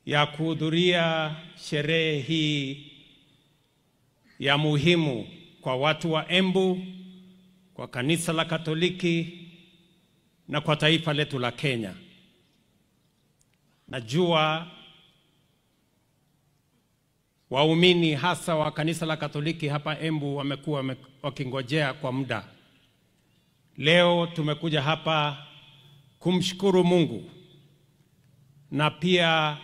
ya kuhudhuria sherehe hii ya muhimu kwa watu wa Embu, kwa kanisa la Katoliki na kwa taifa letu la Kenya. Najua waumini hasa wa kanisa la Katoliki hapa Embu wamekuwa wame- wakingojea kwa muda. Leo tumekuja hapa kumshukuru Mungu na pia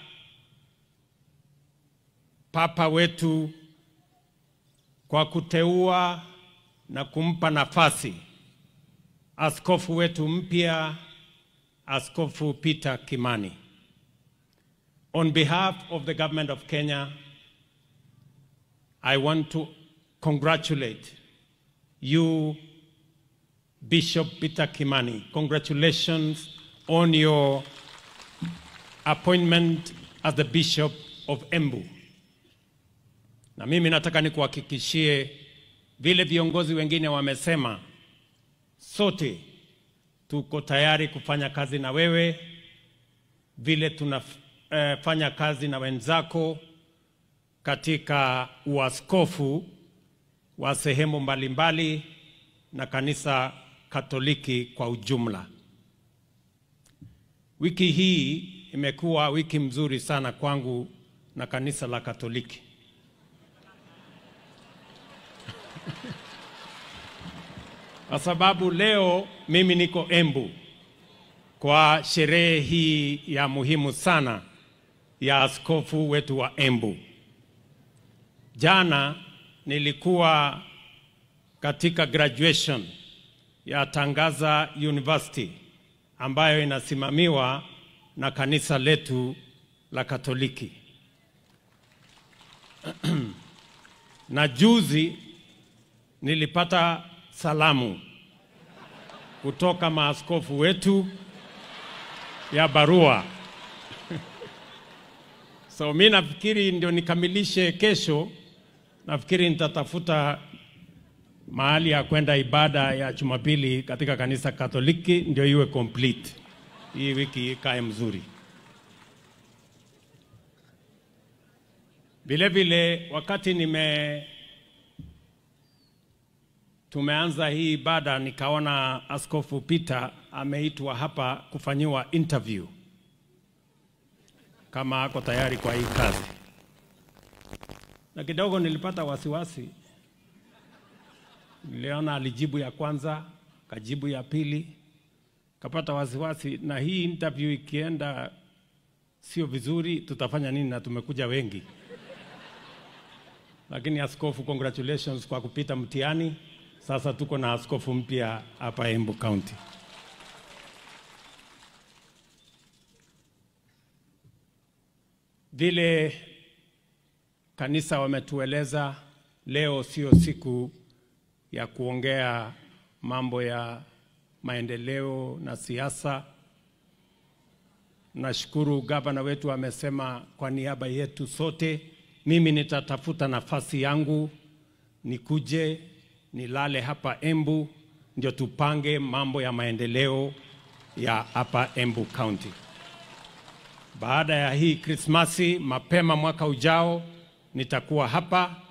Papa wetu kwa kuteua na kumpa nafasi askofu wetu mpya, Askofu Peter Kimani. On behalf of the government of Kenya, I want to congratulate you, Bishop Peter Kimani. Congratulations on your appointment as the Bishop of Embu. Na mimi nataka nikuhakikishie vile viongozi wengine wamesema, sote tuko tayari kufanya kazi na wewe vile tunafanya kazi na wenzako katika uaskofu wa sehemu mbalimbali na kanisa Katoliki kwa ujumla. Wiki hii imekuwa wiki mzuri sana kwangu na kanisa la Katoliki. Kwa sababu leo mimi niko Embu kwa sherehe hii ya muhimu sana ya askofu wetu wa Embu. Jana nilikuwa katika graduation ya Tangaza University ambayo inasimamiwa na kanisa letu la Katoliki. na juzi nilipata salamu kutoka maaskofu wetu ya barua. So mi nafikiri ndio nikamilishe kesho, nafikiri nitatafuta mahali ya kwenda ibada ya Jumapili katika kanisa Katoliki ndio iwe complete. Hii wiki ikae mzuri. Vile vile wakati nime tumeanza hii ibada nikaona Askofu Peter ameitwa hapa kufanyiwa interview kama ako tayari kwa hii kazi, na kidogo nilipata wasiwasi. Niliona alijibu ya kwanza, kajibu ya pili, kapata wasiwasi, na hii interview ikienda sio vizuri, tutafanya nini? Na tumekuja wengi. Lakini askofu, congratulations kwa kupita mtihani. Sasa tuko na askofu mpya hapa Embu County. Vile kanisa wametueleza, leo sio siku ya kuongea mambo ya maendeleo na siasa. Nashukuru gavana wetu amesema kwa niaba yetu sote, mimi nitatafuta nafasi yangu nikuje nilale hapa Embu ndio tupange mambo ya maendeleo ya hapa Embu County. Baada ya hii Krismasi, mapema mwaka ujao nitakuwa hapa